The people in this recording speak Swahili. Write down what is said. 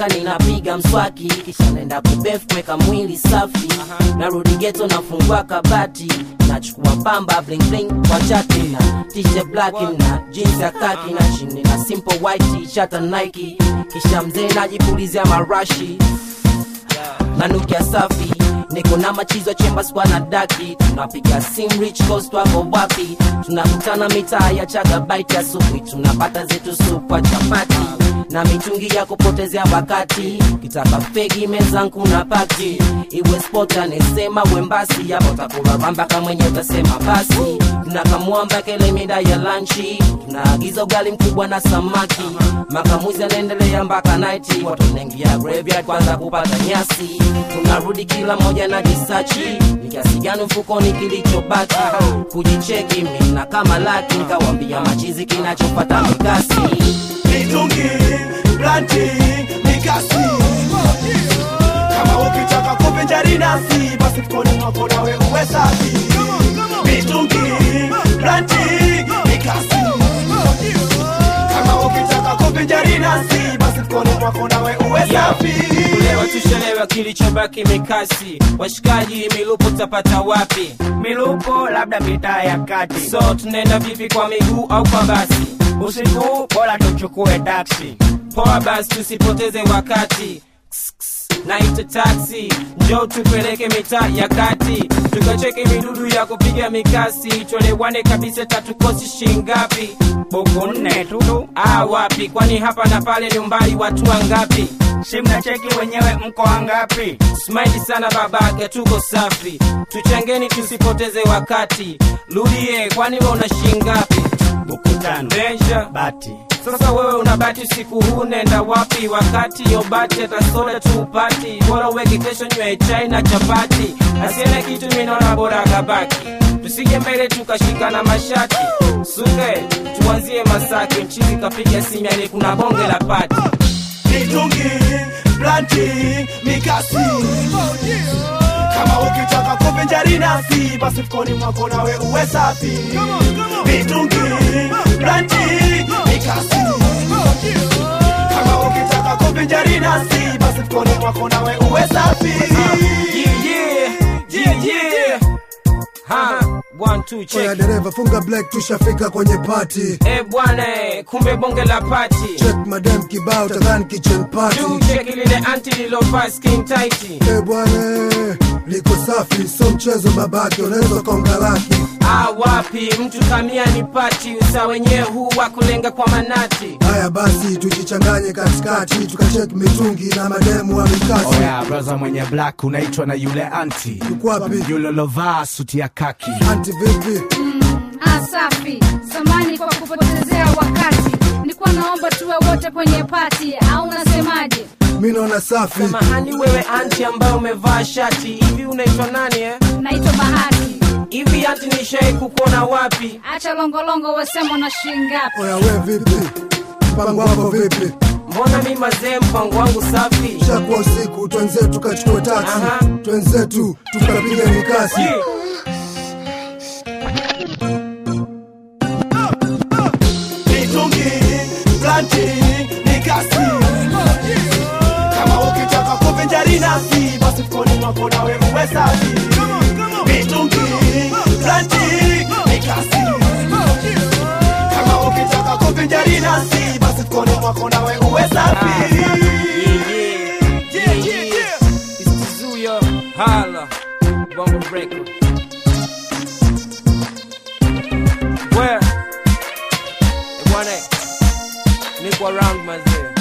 mpaka ninapiga mswaki kisha naenda kubef kuweka mwili safi narudi geto nafungua kabati nachukua pamba bling bling kwa chati na t-shirt black na jeans ya kaki na chini na simple white t-shirt na Nike kisha mzee najipulizia marashi nanukia safi niko na machizo chemba skwa na daki tunapiga sim rich coast wako wapi tunakutana mitaa ya chagabaiti asubuhi tunapata zetu supwa chapati na mitungi ya kupotezea wakati kitaka fegi mezangu na paki iwe spot anesema wembasi yapo takuraramba kamwenye utasema basi tunakamwamba kele mida ya lanchi tunaagiza ugali mkubwa na samaki makamuzi anaendelea mpaka naiti watu wanaingia graveyard kwanza kupata nyasi tunarudi kila moja na jisachi ni kiasi gani mfukoni kilichobaki kujicheki mina kama laki nkawambia machizi kinachopata mikasi mitungi blanti mikasi kama ukitaka kuvinjari nasi basi mkoni mwako nawe uwe safi mitungi blanti mikasi kama ukitaka kuvinjari nasi basi mkoni mwako nawe uwe safi Leo tushelewa kilichobaki mikasi, washikaji milupo tapata wapi? milupo labda mitaa ya kati So tunaenda vipi, kwa miguu au kwa basi? usiku bora tuchukue taksi Poa basi, tusipoteze wakati. Ks, ks, Naita taxi, njoo tupeleke mitaa ya kati, tukacheke midudu ya kupiga mikasi, tuelewane kabisa, tatukosi shingapi? buku nne tu Ah, wapi? Kwani hapa na pale ni umbali watu wangapi? si mnacheki wenyewe mko wangapi Smile sana babake, tuko safi, tuchangeni tusipoteze wakati. Rudie, kwani wewe una shingapi? buku tano Deja bati sasa wewe unabati usiku huu nenda wapi? Wakati yobati hata soda tupati, bora uweke kesho nywe chai na chapati. Asiene kitu minaona bora kabaki, tusije mbele tukashikana mashati. Suke tuanzie Masaki, mchizi kapiga simu, yani kuna bonge la pati. mitungi blanti mikasi kama ukitaka kuvinjari nasi basi mkoni mwako nawe uwe safi mitungi blanti mikasi kama ukitaka kuvinjari nasi basi mkoni mwako nawe uwe safi Yeah, yeah, yeah, yeah. Ha, one, two, Oya check. dereva funga black tushafika kwenye party Eh bwana, eh, kumbe bonge la pati. check madam kibao tadhani kitchen party Juu check lile anti lilovaa skin tight. Eh bwana liko safi so mchezo babake unaweza konga laki Ah, wapi mtu kamia ni pati usa wenyewe huu wa kulenga kwa manati haya basi tujichanganye katikati tukacheki mitungi na mademu wa mikasi oya braza mwenye black unaitwa na yule anti kwapi yule lovaa suti ya kaki anti vipi Ah, safi samani kwa kupotezea wakati nilikuwa naomba tuwe wote kwenye pati au unasemaje mi naona safi samahani wewe anti ambaye umevaa shati hivi unaitwa nani eh? naitwa bahati hivi anti nishai kukuona wapi acha longolongo wasema na shingapi oya we vipi mpango wako vipi mbona mi mazee mpango wangu safi shakuwa usiku twenzetu tukachukua taksi Aha. twenzetu tukapiga mikasi Yeah. mitungi blanti mikasi kama ukitaka kuvinjari nasi basi mkoni mwako nawe uwe safi mitungi blanti mikasi kama ukitaka kuvinjari nasi basi mkoni mwako nawe uwe safi Yeah, yeah, yeah, yeah. It's Tizuya, Hala, Bongo Record. Where? Eh, bwana, niko around mazee.